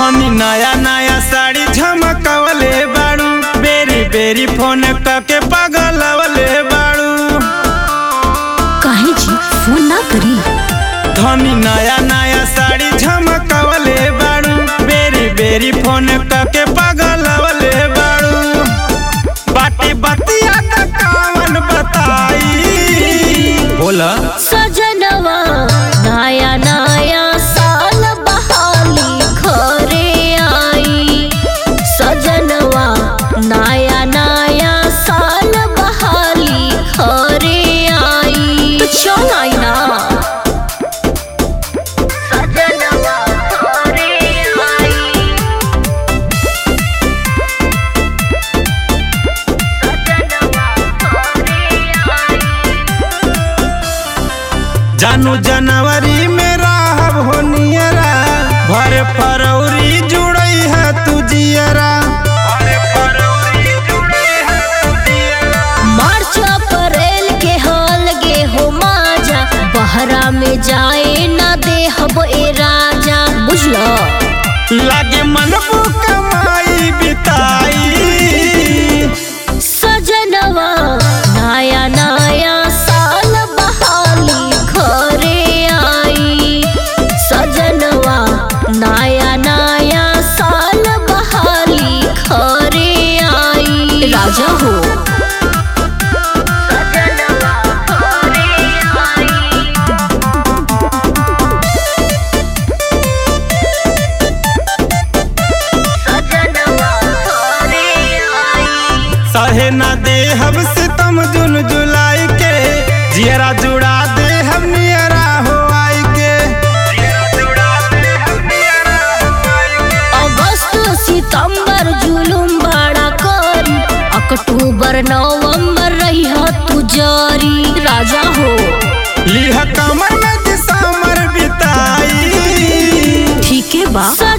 धनी नया नया साड़ी झमकवले बाड़ू बेरी बेरी फोन करके पगलवले बाड़ू काहे जी फोन ना करी धनी नया नया साड़ी झमकवले बाड़ू बेरी बेरी फोन करके पगलवले बाड़ू बाटी बतिया त कावन बताई बोला सजनवा नया नया साल बहाली घरे आई सजनवा नया नया साल बहाली घरे आई तो चल आई ना सजनवा घरे आई सजनवा घरे आई जानू जनवरी में रहब हो नियरा भर फरवरी जुड़ई है तू जियरा मार्च अप्रैल के हाल गे हो माजा बहरा में जाए ना दे हब ए राजा बुझलो लागे मन कमाई बिताई सजनवा नया नया साल बहाली घरे आई सजनवा नया नया साल बहाली घरे आई राजा हो सजनवा घरे आई सजनवा घरे आई सहे ना दे हम सितम जुन जुलाई के जियरा जुड़ा दे हम नियरा हो आई के अगस्त सितंबर जुलुम बड़ा करी अक्टूबर नवंबर रही तू जारी राजा हो लिह कमर में दिसंबर बिताई ठीक है बा